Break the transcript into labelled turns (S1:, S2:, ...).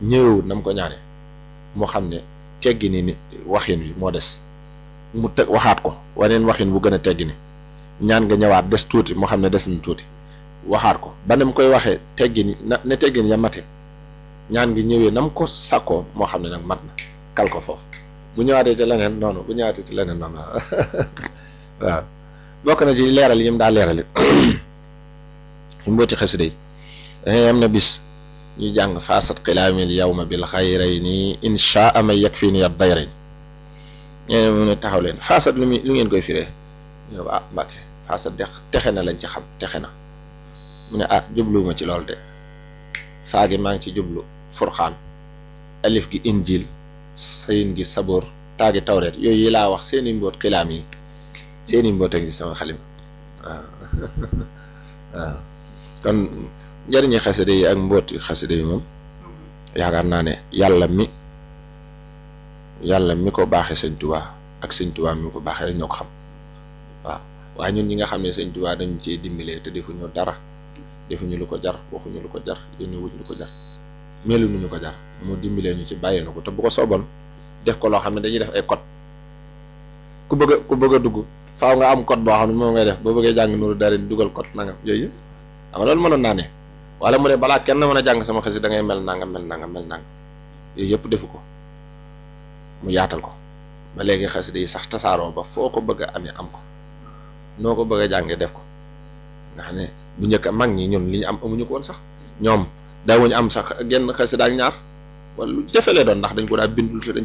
S1: ñëwewut na mu ko ñaane moo xam ne teggi ni ni waxin wi moo des mu teg waxaat ko waneen waxin bu gën a teggi ni ñaan nga ñëwaat des tuuti moo xam ne des na tuuti waxaat ko ba ne mu koy waxee teggi ni na ne teggi ni ya mate ñaan gi ñëwee na mu ko sakkoo moo xam ne nag mat na kal ko foofu bu ñëwaatee ci leneen noonu bu ñëwaatee ci leneen noonu waaw bokk na ci leeral yi mu daa leerali mbooti xasida yi am na bis ñu jàng faasat xilaamil yawma bil xayrayni inshaa ma yakfini ad dayrayn ñeneen mu ne taxaw leen faasat lu muy lu ngeen koy firee ñu ah mbàkke faasat de texe na lañ ci xam texe na mu ne ah jubluwuma ci loolu de faagi maa ngi ci jublu furxaan alif gi injil sayin gi saboor taagi tawreet yooyu yi laa wax seeni mboot xilaam yi seeni mboot a ngi sama xalim waaw waaw kon njëriñi xasida yi ak mbooti xasida yi moom yaakaar naa ne yàlla mi yàlla mi ko baaxee sëñ Tuubaa ak sëñ Tuubaa mi ko baaxee rek ñoo ko xam waaw waaye ñun ñi nga xam ne sëñ Tuubaa dañu ciy dimbalee te defuñu dara defuñu lu ko jar waxuñu lu ko jar yónni wuñ lu ko jar melu ñu ko jar mu dimbalee ñu ci bàyyi na ko te bu ko sooboon def ko loo xam ne dañuy def ay code ku bëgg a ku bëgg a dugg faaw nga am code boo xam ne moom ngay def boo bëggee jàng nuuru dara dugal code nangam yooyu yëpp xam nga loolu mënoon naa ne wala mu ne balaa kenn mën a jàng sama xasida da ngay mel nangam mel nangam mel nangam yooyu yëpp defu ko mu yaatal ko ba léegi xasida yi sax tasaaroo ba foo ko bëgg a amee am ko noo ko bëgg a jàngee def ko nga xam ne bu njëkk mag ñi ñun li ñu am amuñu ko woon sax ñoom daawuñu am sax genn xasida ak ñaar wala lu jafe lee doon ndax dañ ko daa bindul te dañ